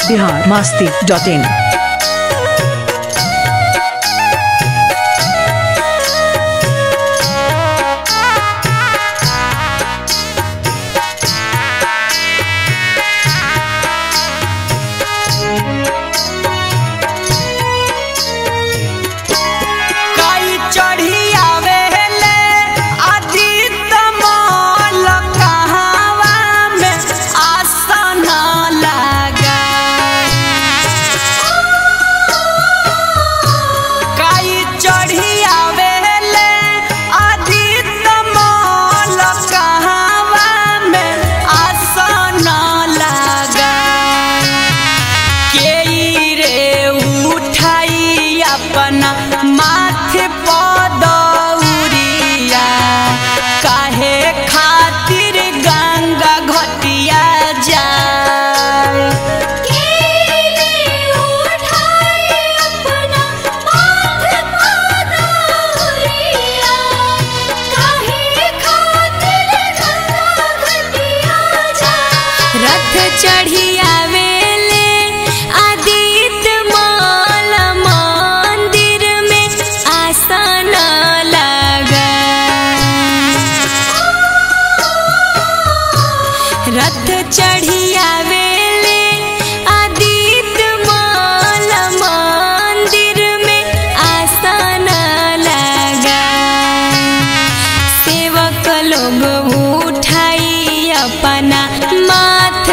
Bihar Masti dot in काई चढ़ी आवेले अजीत मोल कहावा में आसन लगा काई चढ़ी आवेले अजीत मोल कहावा में आसन लगा केई रे उठाई अपना माथे पदौरिया काहे खातिर गंगा घटिया जाए रथ चढ़ी आवेले आदित्य माल मंदिर में आसन लगा रथ चढ़ी आवेले आदित्य माल मंदिर में आसन लगा सेवक लोग उठाई अपना माथ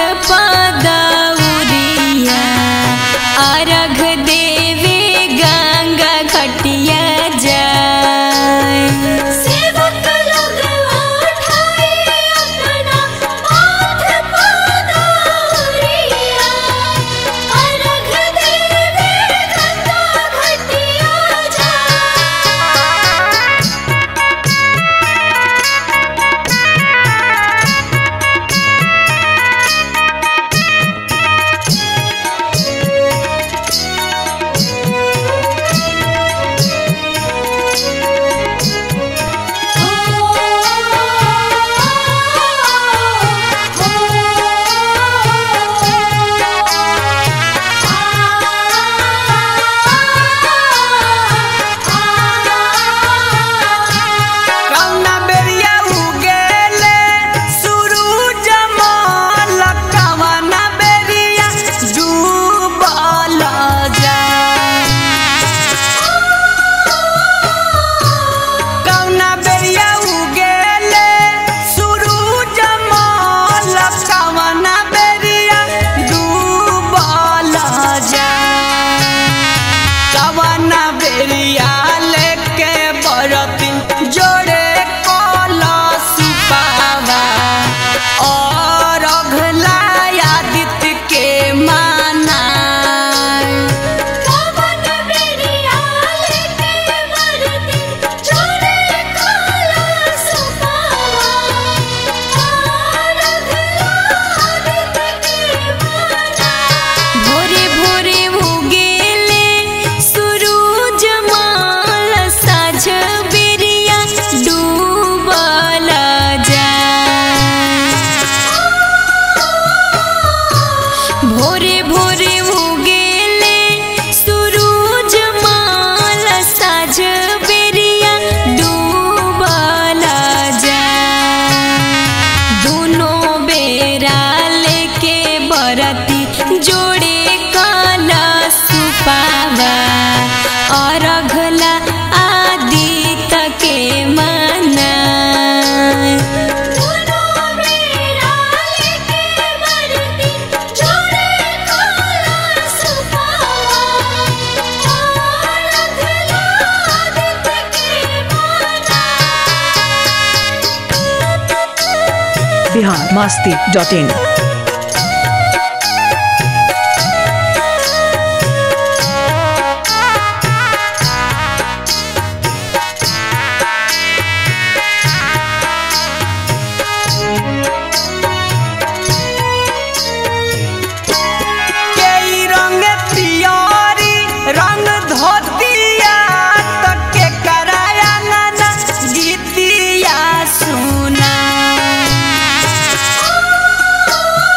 पदौरिया अर्घ देवे गंगा घटिया जाए सेवक लोग उठाई अपना माथ पदौरिया अर्घ देवे गंगा घटिया जाए कौना बेरिया उगेले सुरूज मोल कवना बेरिया डूबल जाए कौना बेरिया उगेले सुरूज मोल कवना बेरिया डूबल जाए कवना बेरिया लेके बरतिन जोड़े कलश पावा और अघला आदित्य के माना कवन बेरिया लेके मरती छोड़े काला सुपावा और अगलादित के माना भोरे भोरे उगेले सूरज माल साझ बेरिया डूबल जाए भोरे भोरे उगेले सूरज माल साझ बेरिया डूबल जाए दोनों बेरा लेके बरती जोड़े काला सुपावा और अघला आदित के मना बिहार मास्ती डॉट इन केई रंग पियरी रंग धोतिया तक के कराया ना गीतिया सुना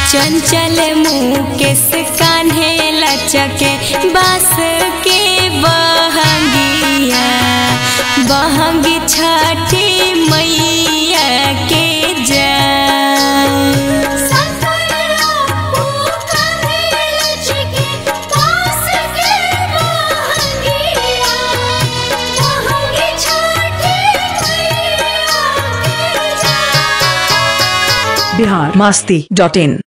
चंचल मुकेश कान्हे लचके बास के बहंगिया बहंगी छठी मैया के जा बिहार मस्ती डॉट इन